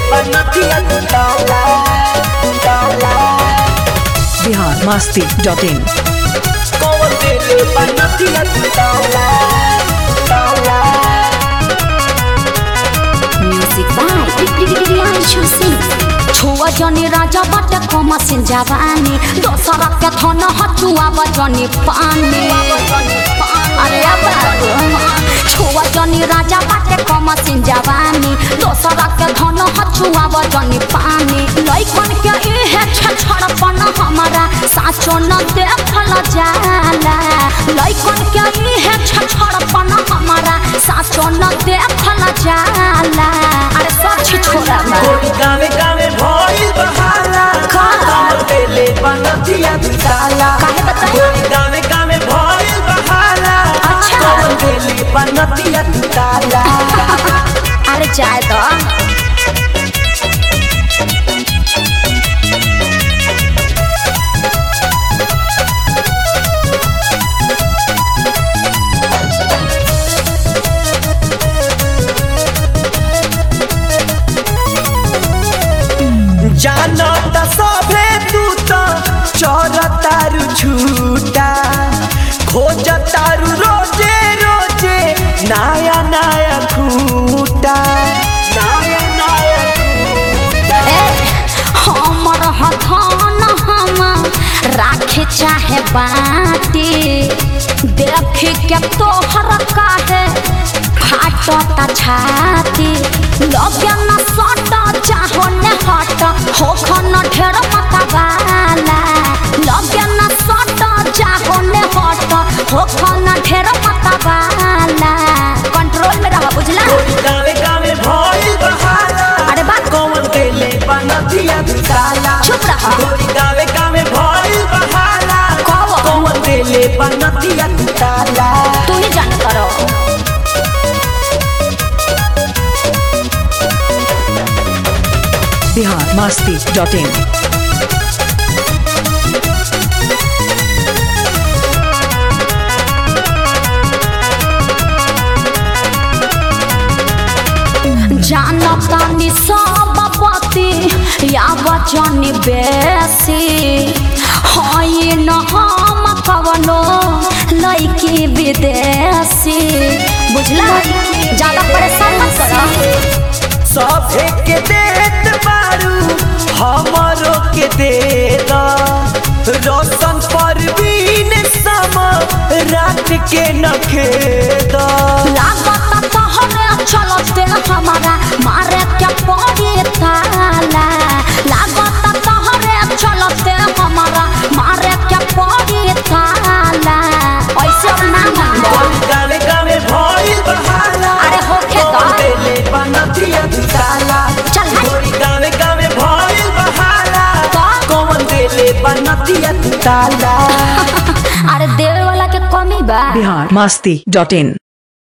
बनतिया ताला ताला बिहार मस्ती डॉट इन कौन दिल बनतिया ताला ताला म्यूजिक बाय प्रियांशु सिंह छुआ जनी राजा बट कम सिन जवानी दोसरा के धन हचुआ बजनी पानी अरे छुआ जनी राजा बट कम सिन जवानी दोसरा के धन हचुआ बजनी पानी लइकन के इहे छछड़पन हमारा साचो न देखल जाला लइकन के इहे छछड़पन हमारा साचो न देखल जाला अरे सच छोड़ा बा। कोई गावे गावे भइल बहाला कौन दिल बनतिया ताला काहे बताई? कोई गावे गावे भइल बहाला अच्छा। कौन दिल बनतिया ताला अरे जाए तो जानत सभे तू तो चोरतारू झूठा खोजतारू रोजे रोजे नया नया खूटा नया नया खूटा ए हमर हथन हम राखे चाहे बाटी देख के तोहर काहे फाटता छाती लगे न सट चाहो न हट हो खन ढेर मतवाला लगे न सट चाहो न हट हो खन ढेर मतवाला कंट्रोल में रह बुझला कोई गावे गावे भइल बहाला अरे बा कौन देले बनतिया ताला चुप रहा। कोई गावे गावे भइल बहाला कौन? कौन देले बनतिया ताला तू ही जान करो बिहार मस्ती डॉट इन जानतानी सब पति या बचनी बेसी हई न हम कवनो लड़की विदेशी बुझला ज्यादा परेशान मत करो सभे के देत बारू हमरो के दे दा रोशन परवीन सम रात के नखेदा लागत तोहरे चलते हमारा मारे के पड़ी ताला लागत तोहरे चलते हमारा मारे के पड़ी ताला ऐसे ना मानो गावे गावे भइल बहाला अरे होखे दा। कौन देले बनतिया ताला चल हट। गोरी गावे गावे भइल बहाला का? कौन देले बनतिया ताला अरे देवे वाला के कमी बा बिहार मस्ती डॉट इन